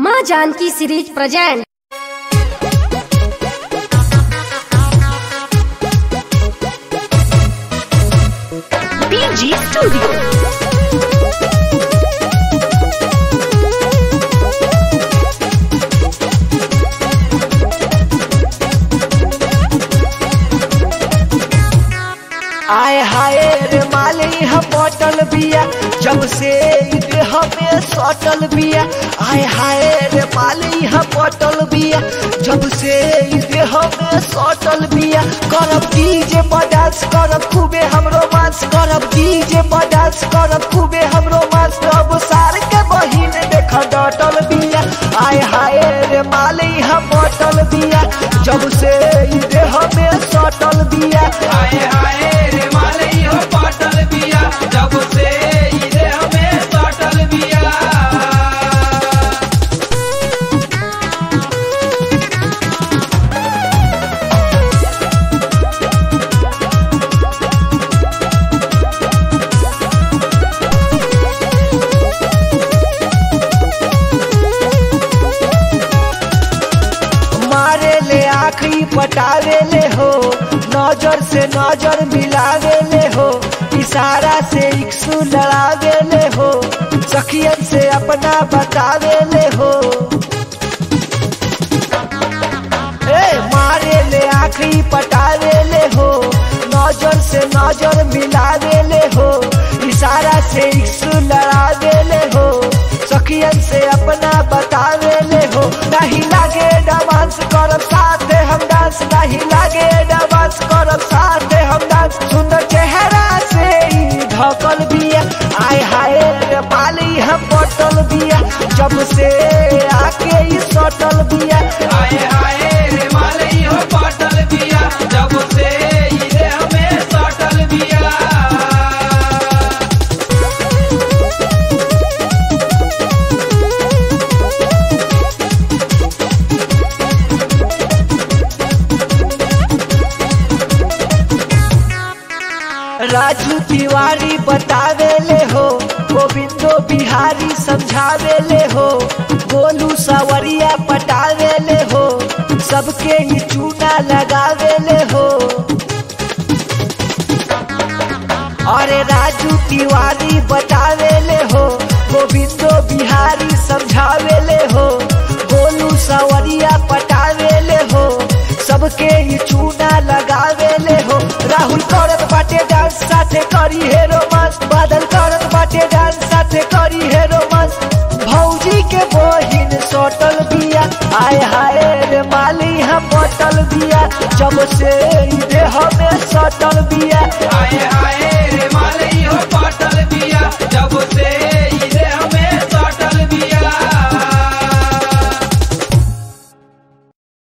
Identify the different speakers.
Speaker 1: माँ Janki series present
Speaker 2: PG Studio.
Speaker 3: आय हाय रे माली हम बॉटल बिया जब से ई देह में सटल बिया आय हाय रे माली हम बॉटल बिया जब से ई देह में सटल बिया करब डीजे पर डांस करब खूबे हम रोमांस करब डीजे पर डांस करब खूबे हम रोमांस अब सार के बहिन देख डटल बिया आय हाय रे माली हम बॉटल बिया जब से ई देह में सटल बिया
Speaker 4: हाय हाय रे मालई हो पाटल बिया जब से ई देह में सटल बिया
Speaker 3: मारे ले आखी पटावे ले हो नजर से नजर मिलावे ले हो इशारा से इक्सु लड़ावे ले हो सखियन से अपना बतावे ले हो ए मारे ले आखी पटावे ले हो नजर से नजर मिलावे ले हो इशारा से इक्सु लड़ावे ले हो सखियन से अपना बतावे ले हो नहीं लागे डांस करब साथे हम डांस नहीं लागे डांस करब साथे हम डांस सुंदर चेहरा से ई ढकल बिया आय हाय रे पाली हम बटल बिया जब से आके ई सटल बिया
Speaker 4: हाय हाय रे मालई हो पाटल बिया जब से ई देह में सटल बिया
Speaker 3: राजू तिवारी बतावे ले हो गोविंदो बिहारी समझावे ले हो गोलू सवरिया पटावे ले हो सबके ही चूना लगावे ले हो अरे राजू तिवारी बतावे ले हो गोविंदो बिहारी समझावे ले हो गोलू सवरिया पटावे ले हो सबके ही चूना लगावे ले हो राहुल करत बाटे डांस साथे करी है रोमांस बादल करत बाटे डांस साथे करी है रोमांस भौजी के बहिन सटल बिया आय हाय रे माली हम बटल बिया जब से ई देह में सटल बिया
Speaker 4: हाय हाय